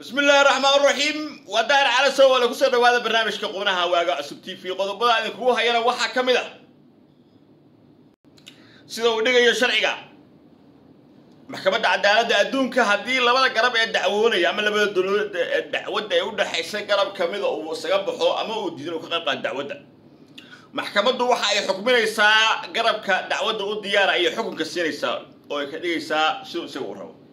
bismi illaahi raxmaan raxiim waa daahir cala sowale kusoo dhawaada barnaamijka qubnaha waaga cusub t v qodobada idinkugu hayana waxaa ka mid a sida uu dhigayo sharciga maxkamadda cadaaladda adduunka haddii labada garab ee dacwoonaya ama labada dowlad ee dacwadda ee u dhexaysa garab kamida uu isaga baxo ama uu diidan uu ka qayb qaado dacwadda maxkamaddu waxa ay xukminaysaa garabka dacwadda u diyaara ayay xukunka siinaysaa oo ay ka dhigaysaa siduu isaga u rabo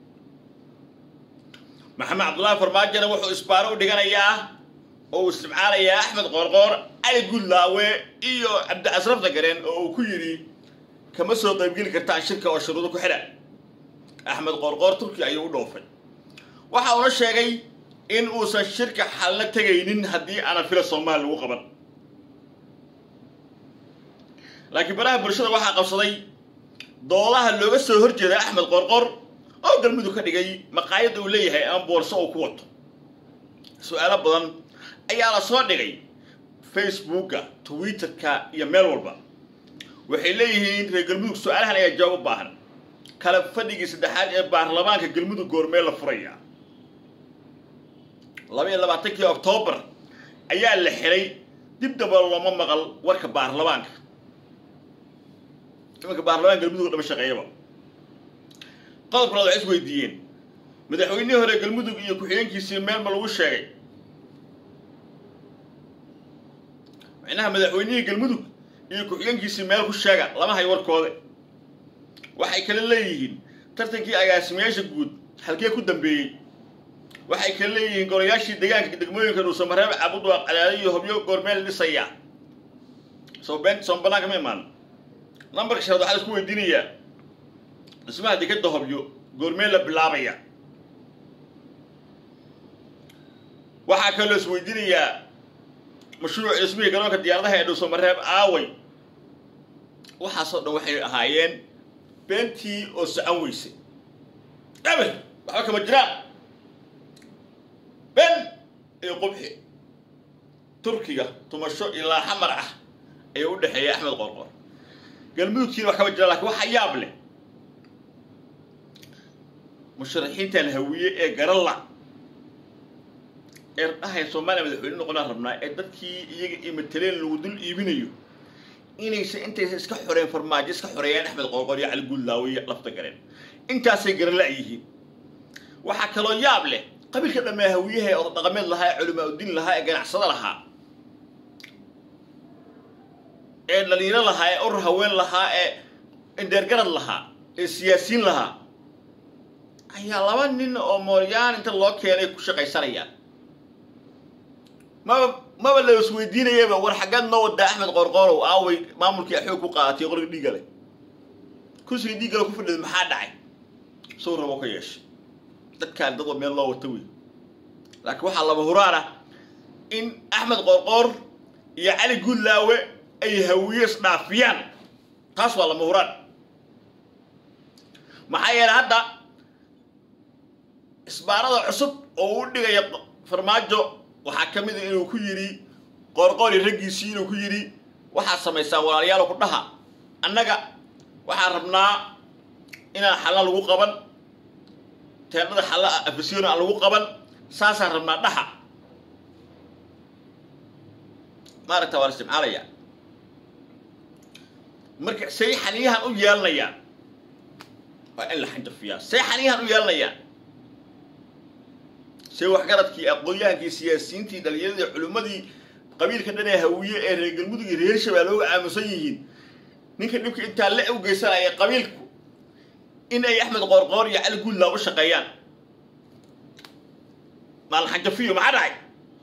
maxamed cabdullaahi farmaajona wuxuu isbaaro u dhiganayaa oo uu isticmaalayaa axmed qoorqoor cali gudlaawe iyo cabdicasraf dagareen oo uu ku yidhi kama soo qaybgeli kartaan shirka oo shuruudo ku xidha axmed qoorqoor turkiya ayuu u dhoofay waxa uuna sheegay in uusan shirka xalna tegaynin haddii aanan fila soomaali lagu qaban laakiin baraha bulshada waxaa qabsaday doodaha looga soo horjeeda axmed qoorqoor oo galmudug ka dhigay maqaayadda uu leeyahay ama boorso uu ku wato su-aalo badan ayaa la soo dhigay facebooka twitterka iyo meel walba waxay leeyihiin reer galmudug su-aalahan ayaa jawaab u baahan kala fadhigii saddexaad ee baarlamaanka galmudug goormee la furaya laba iyo labaatankii oktoobar ayaa la xiray dib daba looma maqal warka baarlamaanka imanka baarlamaanka galmudug dhama shaqeeyaba qodobka laad waxay is weydiiyeen madaxweynihii hore galmudug iyo ku-xigeenkiisii meel ma lagu sheegay micnaha madaxweynihii galmudug iyo ku-xigeenkiisii meel ku sheega lama hayo warkooda waxay kale leeyihiin tartankii agaasimayaasha guud halkee ku dambeeyey waxay kale leeyihiin golayaashii deegaanka degmooyinka dhuusamareeb cabudwaaq cadaado iyo hobyo goormeel dhisaya soo been soon banaanka ma imaan lambarka shanaad waxaa la isku weydiinayaa dhismaha dekadda hobyo goormee la bilaabaya waxaa kaloo is weydiinayaa mashruuc dhismihii garoonka diyaaradaha ee dhuusamareeb aaway waxaasoo dhan waxay ahaayeen beentii oo socon weysay eber waxba kama jiraan ben iyo qubxi turkiga tumasho ilaa xamar ah ayaa u dhexeeya axmed qorqor galmudugkiina wax kama jiraan lakin waxa yaab leh musharaxiintan hawiye ee garalla ee dhahaya soomaaliya madaxweyne noqonaan rabnaa ee dadkii iyaga iyo mateleen lagu dul iibinayo inaysan intaysa iska xoreen farmaajo iska xoreeyaan axmed qoorqoor iyo cali guudlaawe iyo lafta gareen intaasay garala yihiin waxaa kaloo yaab leh qabiilka dhammaa hawiyaha ee oda dhaqameed lahaa ee culimaa udiin lahaa ee ganacsado lahaa ee dhalinyaro lahaa ee urur haween lahaa ee indheergarad lahaa ee siyaasiyiin lahaa ayaa laba nin oo mooryaan inta loo keenay ku shaqaysanayaan maba maba la isweydiinayaba war xaggeed noo wadaa axmed qoorqoorow aaway maamulkii axoog ku qaadatay qoriga dhiigale kursiga dhiiggale ku fadhida maxaa dhacay sow rabo ka yeeshay dadkaan dad meel loo wata wey laakiin waxaa laba huraan ah in axmed qoorqoor iyo cali guudlaawe ay hawiye isdhaafiyaan taas waa lama huraan maxaa yeelay hadda isbaarada cusub oo u dhigaya farmaajo waxaa ka mid a inuu ku yidhi qoorqoori raggiisii inuu ku yidhi waxaad samaysaan walaalayaal ku dhaha annaga waxaan rabnaa inaan xalla lagu qaban teennada xalla afasiona aan lagu qaban saasaan rabnaa dhaha maaragta waa la isticmaalaya marka say xaniyahan u yeelanayaan waa in la xanjafiyaa say xaniyahan u yeelanayaan see waxgaradkii aqoon-yahankii siyaasiyiintii dhalinyaradii culimmadii qabiilka dhan ee hawiye ee reer galmudug iyo reer shabeelle uga aamusan yihiin ninka dhibka intaa le u geysanaya qabiilku in ay axmed qoorqoor iyo cali guudlaa u shaqeeyaan maalin xanjafiyo maxaa dhacay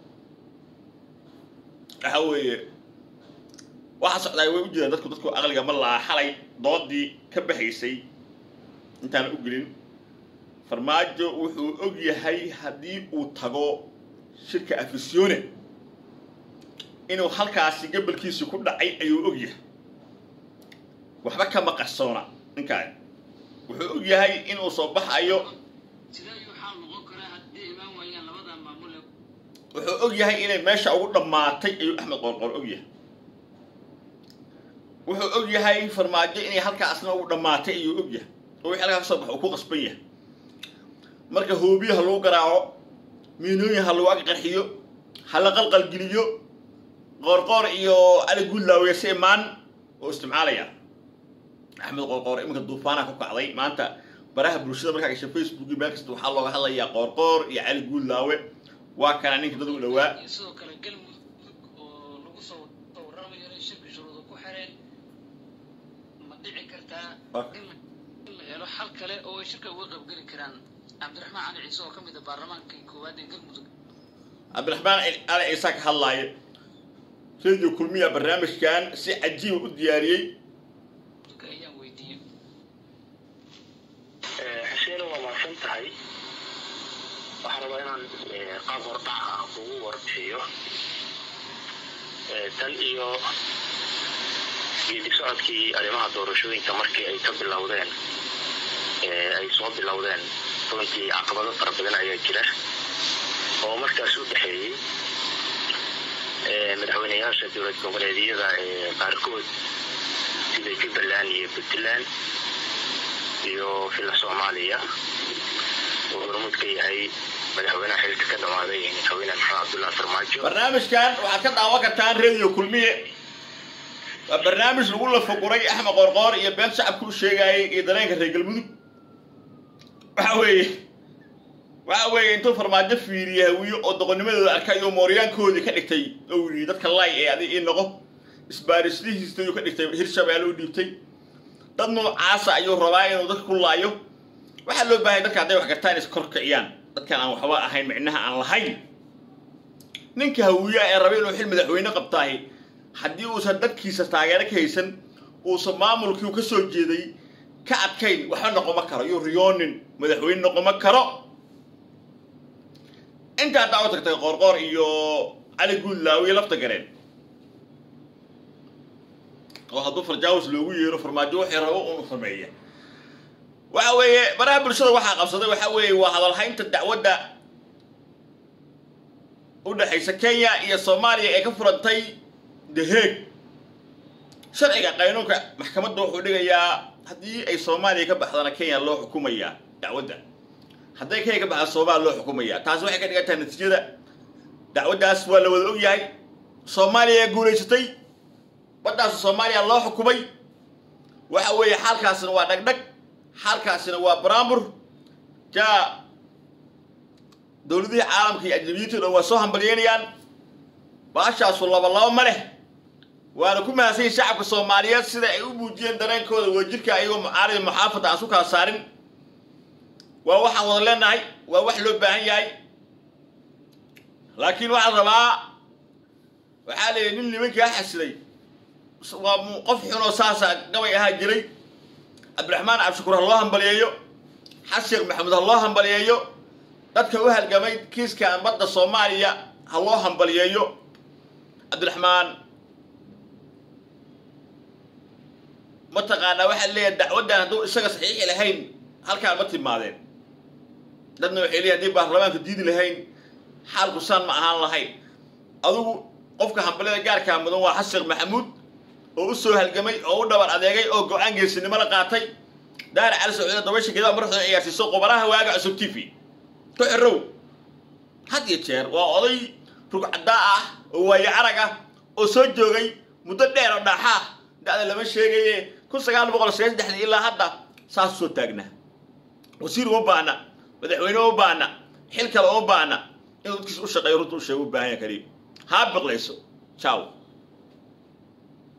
waxa weeye waxaa socdaay way u jiraan dadku dadku aqliga ma laha xalay doodii ka baxaysay intaana u gelin farmaajo wuxuu og yahay haddii uu tago shirka afisione inuu halkaasi gabalkiisi ku dhacay ayuu og yahay waxba kama qarsoona ninkaan wuxuu og yahay inuu soo baxayo wuxuu og yahay inay meesha ugu dhammaatay ayuu axmed qoorqoor og yahay wuxuu og yahay farmaajo inay halkaasna ugu dhammaatay ayuu og yahay oo wixii halkaa ka soo baxa uu ku qasban yahay marka hoobiyaha lagu garaaco miinooyin ha lagu ag qarxiyo ha la qalqalgeliyo qoorqoor iyo cali guudlaawe si imaan oo isticmaalaya axmed qoorqoor iminka duufaanaha ku kacday maanta baraha bulshada markaa gasha facebook iyo meel kasta waxaa looga hadlayaa qoorqoor iyo cali guudlaawe waa kana ninka dad u dhowaa iyo sidoo kale galmudug oo lagu soo waramayo inay shirka shuruuda ku xireen ma dhici kartaa in la- in la helo xal kale oo ay shirka uga qaybgeli karaan cabdiraxmaan cali ciise oo ka mid ah baarlamaankii koowaad ee galmudug cabdiraxmaan ali ciise ka hadlaaya radio kulmiya barnaamijkan si cajiiba u diyaariyey Dadka ayaan weydiiyey xuseen waa mahadsan tahay waxaan rabaa inaan eh, qaab hordhac ah kugu warbixiyo Eh, tan iyo geedi socodkii arrimaha doorashooyinka markii ay ka bilowdeen eh, ay soo bilowdeen runtii caqabado fara badan ayaa jira oo markaas u dhexeeyey eh, madaxweyneyaasha dowlad goboleedyada ee qaarkood sida jubbaland iyo puntland iyo fila soomaaliya uu hormuud ka yahay madaxweynaha xilka ka dhamaaday madaxweyne maxamed cabdullahi farmaajo barnaamijkan waxaad ka daawan kartaan radio kulmiye waa barnaamij lagu lafaguray axmed qoorqoor iyo been shacabka u sheegaayay iyo dareenka reer galmudug waxa weeye waxa weeye intuu farmaajo fiiriye hawiyo oo doqonnimadooda arkay oo mooryaankoodii ka dhigtay oo yidhi dadka lay ee adig ii noqo isbaarislihiista ayuu ka dhigtay hirshabeelle u dhiibtay dad noocaasa ayuu rabaa inuu dadka ku laayo waxaa loo baahanya dadka hadday wax gartaan is kor kiciyaan dadkan aan waxba ahayn micnaha aan lahayn ninka hawiyaha ee raba inuu xil madaxweyne qabtaahi haddii uusan dadkiisa taageero ka haysan uusan maamulkii uu ka soo jeeday ka adkayn waxba noqoma karo yuu riyoonin madaxweyne noqoma karo inta haddaa u tagtay qoorqoor iyo cali guudlaawe iyo lafta gareen oo hadduu farjaawis loogu yeero farmaajo wixii rabo unu sameeya waxa weeye baraha bulshada waxaa qabsaday waxa weeye waa hadalhaynta dacwadda u dhexaysa kenya iyo soomaaliya ee ka furantay the hague sharciga qaynuunka maxkamadda wuxuu dhigayaa haddii ay soomaaliya ka baxdana kenya loo xukumayaa dacwadda hadday kenya ka baxda soomaaliya loo xukumayaa taasi waxay ka dhigan tahay natiijada dacwaddaas waa la wada ogyahay soomaaliya ee guulaysatay baddaas soomaaliya loo xukumay waxa weeye xaalkaasina waa dhagdhag xaalkaasina waa baraambur jaa dowladihii caalamka iyo ajnabiyiintu dhan waa soo hambalyeynayaan baashaasu laba laba ma leh waana ku mahadsanyihin shacabka soomaaliyeed sida ay u muujiyeen dareenkooda wadajirka ayagoo mucaaridi muxaafada aan su kala saarin waa waxaan wada leenahay waa wax loo baahan yahay laakiin waxaa la rabaa waxaa la yidhi nin nimankaa xasiday waa mu- qof xunoo saasa gabay ahaa jiray cabdiraxmaan cabdishakuur ha loo hambaliyeeyo xasan sheekh maxamuud ha loo hambaliyeeyo dadka u halgamay kiiskan badda soomaaliya ha loo hambaliyeeyo cabdiraxmaan mataqaanaa waxaa leeyahay dacwaddan hadduu isaga saxiixi lahayn halkaan ma timaadeen dadna waxay leeyahay haddii baarlamaanka diidi lahayn xaalku saan ma ahaan lahayn adigu qofka hambaliyada gaarkaa mudan waa xasan sheekh maxamuud oo u soo halgamay oo u dhabar adeegay oo go-aan geesinimo la qaatay daara cali sacuudiya dabasha gedaa madaxdooda ciyaarsiiso qubaraha waaga cusub t v ku xirow had iyo jeer waa oday rugcadaa ah oo waayo arag ah oo soo joogay muddo dheer oo dhaaxa ah da'da lama sheegaye kun sagaal boqol sagaal saddexdii ilaa hadda saas soo taagnaa wasiir uma baahna madaxweyne uma baahna xil kale uma baahna inuu dadkiisa u shaqeeyo runta u sheego u baahan yaha kaliya haa biqlayso ciao